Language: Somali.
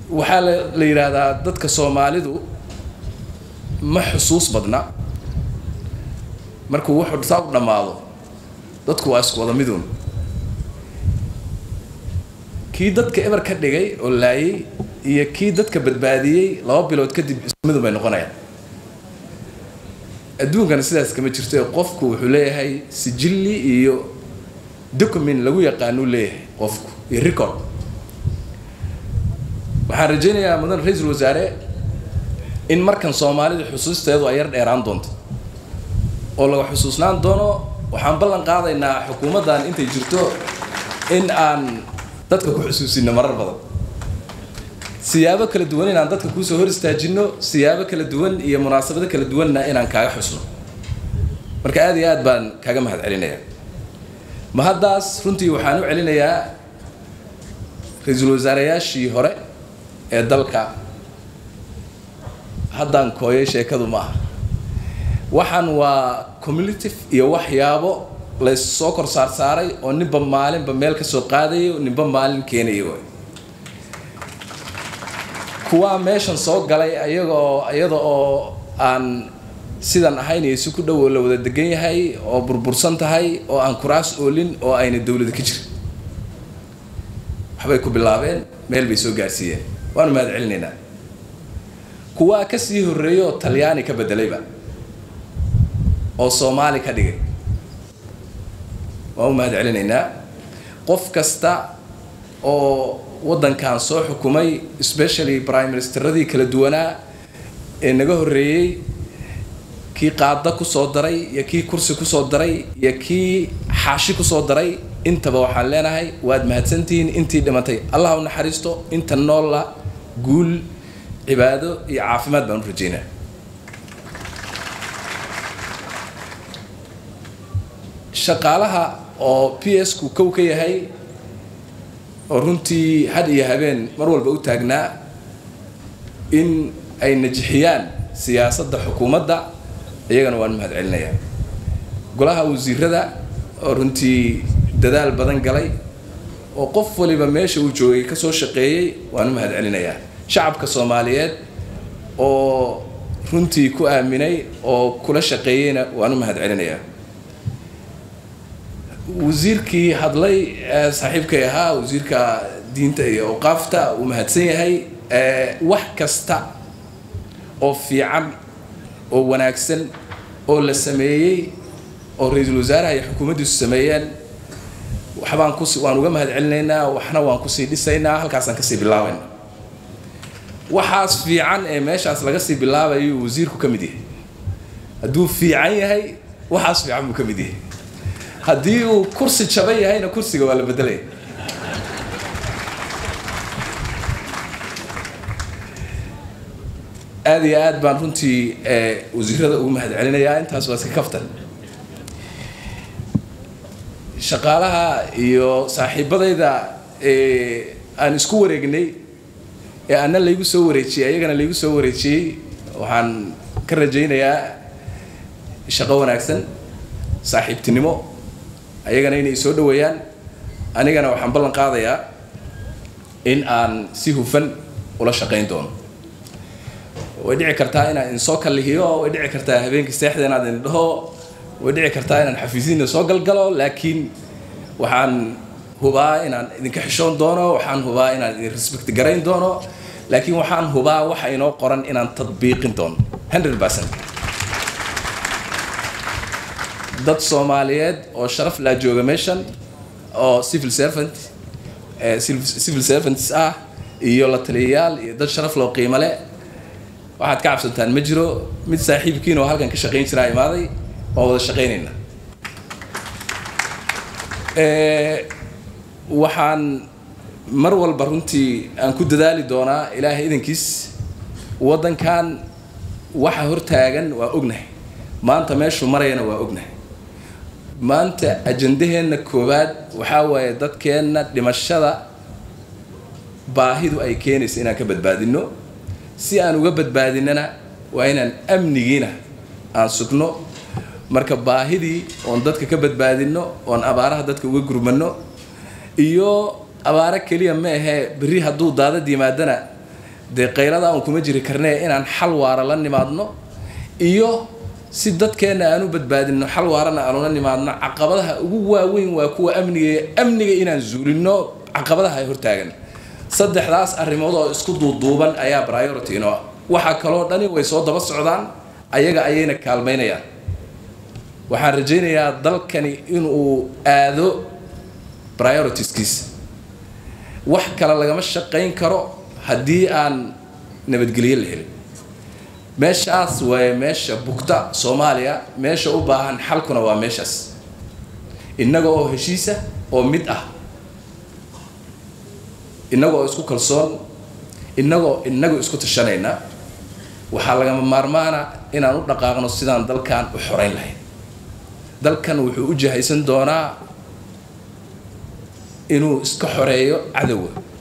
waxaa la la yidhaahdaa dadka soomaalidu ma xusuus badna markuu wuxuu saa u dhammaado dadku waa isku wada miduun kii dadka eber ka dhigay oo laayay iyo kii dadka badbaadiyey laba bilood kadib isku midun bay noqonayaan adduunkana sidaas kama jirto ee qofku wuxuu leeyahay sijilli iyo document lagu yaqaanuu leeyahay qofku iyo record waxaan rajaynayaa mudan ra-iisul wasaare in markan soomaalida xusuusteedu ay yar dheeraan doonto oo laga xusuusnaan doono waxaan ballan qaadaynaa xukuumaddan intay jirto in aan dadka ku xusuusino marar badan siyaabo kala duwan inaan dadka kuusoo hor istaajino siyaabo kala duwan iyo munaasabado kala duwanna inaan kaaga xusno marka aad iyo aad baan kaaga mahad celinayaa mahaddaas runtii waxaan u celinayaa ra-iisul wasaareyaashii hore ee dalka haddaan kooyay sheekadu ma aha waxaan waa cumulative iyo waxyaabo laysoo kor saar saaray oo ninba maalinba meel ka soo qaadayo ninba maalin keenaya waay kuwaa meeshan soo galay ayagoo iyada oo aan sidan ahayn iyo si ku dhow la wada degan yahay oo burbursan tahay oo aan kuraas oolin oo ayna dowlada ka jirin waxbay ku bilaabeen meel bay soo gaarsiiyeen waanu mahad celinaynaa kuwaa ka sii horreeya oo talyaani ka bedelayba oo soomaali ka dhigay waan u mahad celinaynaa qof kasta oo waddankan soo xukumay especially prime ministeradii kala duwanaa ee naga horreeyey kii qaada kusoo daray iyo kii kursi kusoo daray iyo kii xaashi kusoo daray intaba waxaan leenahay waad mahadsantihiin intii dhimatay allah u naxariisto inta noolla guul cibaado iyo caafimaad baan u rajaynaa shaqaalaha oo p s ku kow ka yahay oo runtii had iyo habeen mar walba u taagnaa in ay najixiyaan siyaasadda xukuumadda iyagana waan mahad celinayaa golaha wasiirada oo runtii dadaal badan galay oo qof waliba meesha uu joogay ka soo shaqeeyey waan u mahad celinayaa shacabka soomaaliyeed oo runtii ku aaminay oo kula shaqeeyeyna waan u mahad celinayaa wasiirkii hadlay saaxiibkay ahaa wasiirka diinta iyo awqaafta uu mahadsan yahay wax kasta oo fiican oo wanaagsan oo la sameeyey oo ra-iisul wasaaraha iyo xukuumaddiisu sameeyeen waxbaan kus waan uga mahad celinaynaa waxna waan kusii dhisaynaa halkaasaan kasii bilaabayna waxaas fiican ee meeshaas laga sii bilaabayo wasiirku ka mid yahay hadduu fiican yahay waxaas fiican buu ka mid yahay haddii uu kursi jaban yahayna kursiga waa la bedelaya aada iyo aad baan runtii wasiirada ugu mahad celinayaa intaas waa iska kaftan shaqaalaha iyo saaxiibadayda aan isku wareegnay ee ana laygu soo wareejiyey ayagana laygu soo wareejiyey waxaan ka rajaynayaa shaqo wanaagsan saaxiibtinimo ayagana inay soo dhaweeyaan anigana waxaan ballan qaadayaa in aan si hufan ula shaqayn doono way dhici kartaa inaan idin soo kallihiyo way dhici kartaa habeenkii seexda inaad idin dhaho way dhici kartaa inaan xafiisiina soo galgalo laakiin waxaan hubaa inaan idinka xishoon doono waxaan hubaa inaan idin respect garayn doono laakiin waxaan hubaa waxa inoo qoran inaan tadbiiqin doono hundred percent dad soomaaliyeed oo sharaf laa jooga meeshan oo civil servant civil servants ah iyo la taliyayaal iyo dad sharaf loo qiimo leh waxaad ka cabsantaan ma jiro mid saaxiibkiin oo halkan ka shaqayn jiraa imaaday waan wada shaqaynayna waxaan mar walba runtii aan ku dadaali doonaa ilaahay idankiis waddankan waxa hortaagan waa ognahay maanta meeshuu marayana waa ognahay maanta ajandaheenna koowaad waxaa waaye dadkeenna dhimashada baahidu ay keenaysa inaan ka badbaadino si aan uga badbaadinana waa inaan amnigiina aan sugno marka baahidii oon dadka ka badbaadino oon abaaraha dadka uga gurmano iyo abaaro keliya ma ahee berri hadduu daadad yimaadana dee qaylada aan kuma jiri karnee inaan xal waara la nimaadno iyo si dadkeenna aan u badbaadino xal waarana aan ula nimaadno caqabadaha ugu waaweyn waa kuwa amniga amniga inaan zuulino caqabadaha ay hortaagan saddexdaas arrimood oo isku duuduuban ayaa priority inoo ah waxaa kaloo dhani way soo daba socdaan ayaga ayayna kaalmaynayaan waxaan rajaynayaa dalkani inuu aado prioritiskiisa wax kale lagama shaqayn karo haddii aan nabadgelyo la helin meeshaas waa meesha bugta soomaaliya meesha u baahan xalkuna waa meeshaas innaga oo heshiisa oo mid ah innaga oo isku kalsoon innagoo innagu isku tashanayna waxaa lagama maarmaana inaan u dhaqaaqno sidaan dalkan u xoreyn lahayn dalkan wuxuu u jahaysan doonaa inuu iska xoreeyo cadowga